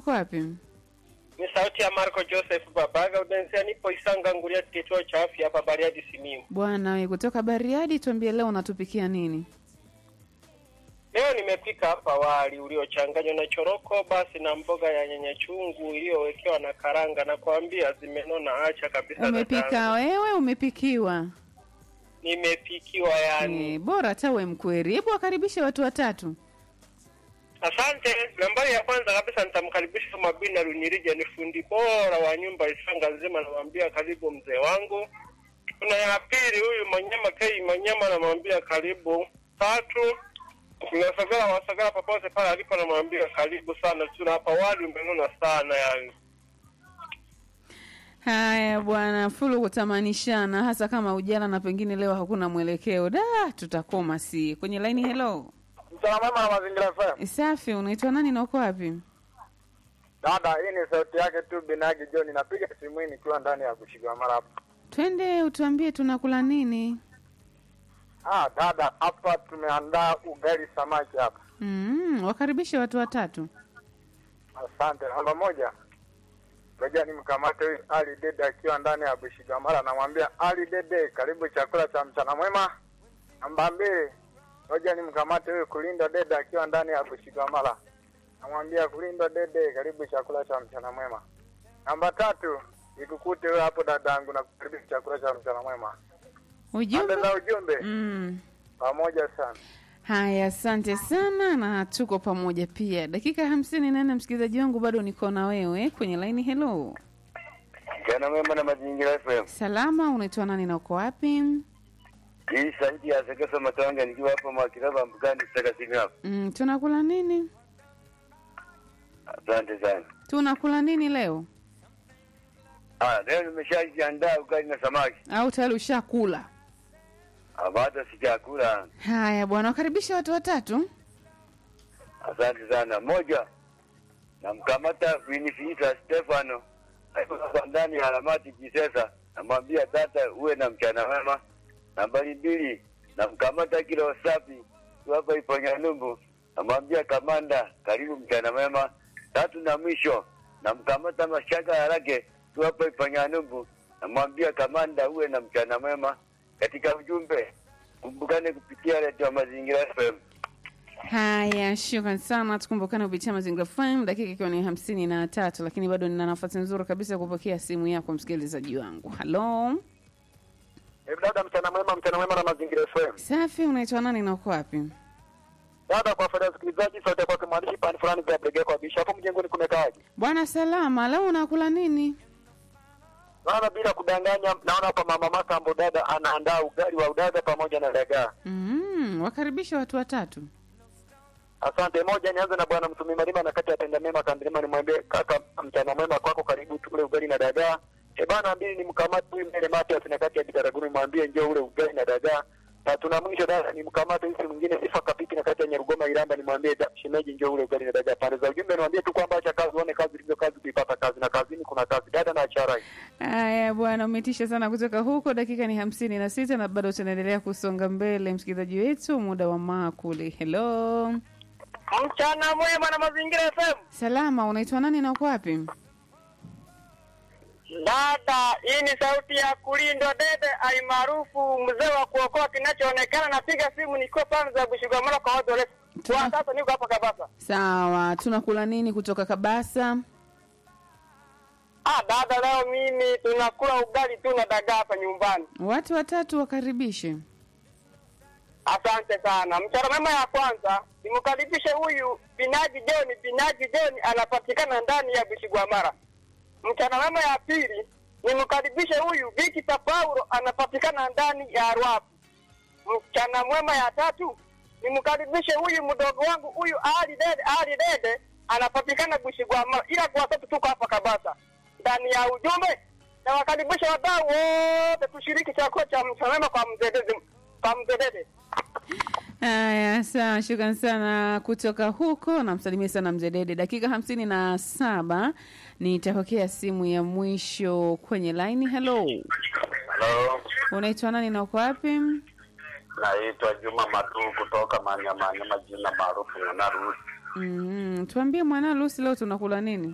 uko wapi? Ni sauti ya Marco Joseph Babaga Udensia, nipo Isanga Nguria, kituo cha afya hapa Bariadi Simiyu. Bwana we kutoka Bariadi, tuambie leo unatupikia nini? Leo nimepika hapa wali uliochanganywa na choroko basi na mboga ya nyanya chungu iliyowekewa na karanga, na kuambia zimenona, acha kabisa. Umepika dadangu. wewe, umepikiwa? Nimepikiwa yani. Eh, bora hata we mkweri. Hebu wakaribishe watu watatu. Asante. Nambari ya kwanza kabisa nitamkaribisha Mabina Runyirija, ni fundi bora wa nyumba Isanga nzima, namwambia karibu mzee wangu. Kuna ya pili huyu Manyama Kei Manyama, namwambia karibu. Tatu Nasagara Wasagara popote pale alipo, namwambia karibu sana. Tuna hapa wali umenona sana yani. Haya bwana, fulu kutamanishana, hasa kama ujana na pengine leo hakuna mwelekeo. Da, tutakoma si kwenye laini. Hello, Mchana mwema na mazingira FM. safi. Unaitwa nani na uko wapi? Dada, hii ni sauti yake tu Binagi John. Napiga simu hii nikiwa ndani ya kushikwa mara hapa. Twende utuambie tunakula nini. Ah, dada, hapa tumeandaa ugali samaki hapa. Mm, wakaribishe watu watatu. Asante. Namba moja, ngoja nimkamate huyu Ali Dede akiwa ndani ya Bushigamara. Namwambia Ali Dede, karibu chakula cha mchana mwema. Namba mbili, ngoja nimkamate huyu Kulinda Dede akiwa ndani ya Bushigamara. Namwambia Kulinda Dede, karibu chakula cha mchana mwema. Namba tatu, nikukute wewe hapo dadangu na karibu chakula cha mchana mwema. Ujumbe. Pande za ujumbe Mm. pamoja sana. Haya, asante sana na tuko pamoja pia. Dakika hamsini na nne, msikilizaji wangu, bado niko na wewe kwenye laini. Hello, Jana mwema na mazingira FM. salama. Unaitwa nani na uko wapi? Hii sauti ya Sekesa Matanga nikiwa hapa Mwakiraba Mbugani kutaka simu hapa. Mm, tunakula nini? Asante sana. Tunakula nini leo? Ah, leo nimeshajiandaa ugali na samaki. Au tayari ushakula? Ah, bado sijakula. Haya bwana, wakaribisha watu watatu. Asante sana. Moja, namkamata Winifrida Stefano akiwa ndani ya Alamati Kisesa, namwambia tata, uwe na mchana mwema. Nambari mbili, namkamata kilo safi hapa Iponyanyumbu, namwambia kamanda, karibu mchana mwema. Tatu na mwisho, namkamata Mashaka Harake hapa Iponyanyumbu, namwambia kamanda, uwe na mchana mwema. Katika ujumbe, kumbukane kupitia redio Mazingira FM. Haya, shukran sana. Tukumbukane kupitia Mazingira FM, dakika ikiwa ni hamsini na tatu, lakini bado nina nafasi nzuri kabisa ya kupokea simu yako msikilizaji wangu. Halo, Hebu dada, mchana mwema, mchana mwema na mazingira FM. safi. Unaitwa nani na uko wapi? Dada, kwa faida ya wasikilizaji, sauti ya kwake mwandishi pani fulani vya Brigade kwa bisha hapo mjengoni kumekaaje? Bwana salama. Leo unakula nini? Naona bila kudanganya, naona hapa mama Makambo dada anaandaa ugali wa udaga pamoja na dagaa. Mm, wakaribisha watu watatu. Asante. Moja, nianze na bwana Msumi Malima na kati ya Tenda Mema Kandilima, nimwambie kaka, mchana mwema kwako, karibu tule ugali na dagaa. E bana, mbili ni mkamate huyu mbele Matias na kati ya Bitaraguni, mwambie njoo ule ugali na dagaa. Tatu na mwisho dada, ni mkamate huyu mwingine Sifa Kapiti na kati ya Nyarugoma Iramba, nimwambie da- shemeji njoo ule ugali na dagaa. Pande za ujumbe niwaambie tu kwamba acha kazi uone kazi ilivyo kazi kuipata kazi na kazini kuna kazi. Dada na achara hii. Haya bwana, umetisha sana kutoka huko. Dakika ni hamsini na sita na bado tunaendelea kusonga mbele, msikilizaji wetu, muda wa maakuli. Hello, Mchana mwema na Mazingira FM. salama. Unaitwa nani na uko wapi? Dada, hii ni sauti ya kulindwa dede alimaarufu mzee wa kuokoa kinachoonekana. Napiga simu nikiwa pande za Bushigamara kwa watu warefu. Kwa sasa niko hapa Kabasa. Sawa, tunakula nini kutoka Kabasa? Ah, dada, leo mimi tunakula ugali tu na dagaa hapa nyumbani. Watu watatu wakaribishe. Asante sana. Mchana mwema ya kwanza nimkaribishe huyu Binaji John. Binaji John anapatikana ndani ya Bushigwamara. Mchana mwema ya pili nimkaribishe huyu Vikita Paulo anapatikana ndani ya Rwapu. Mchana mwema ya tatu nimkaribishe huyu mdogo wangu huyu Ali Dede, Ali Dede anapatikana Bushigwamara, ila kwa sasa tuko hapa Kabasa. Ndani ya ujumbe na wakaribisha wadau wote tushiriki chakula cha mchana mwema kwa mzedede, kwa mzedede. Haya, sawa, shukran sana kutoka huko. Namsalimia sana mzee Dede. Dakika hamsini na saba nitapokea simu ya mwisho kwenye laini. Hello, Hello. unaitwa nani na uko wapi? Naitwa Juma Madu kutoka Manyamanyama, jina maarufu Ng'anarusi. Mm, tuambie mwana Lusi, leo tunakula nini?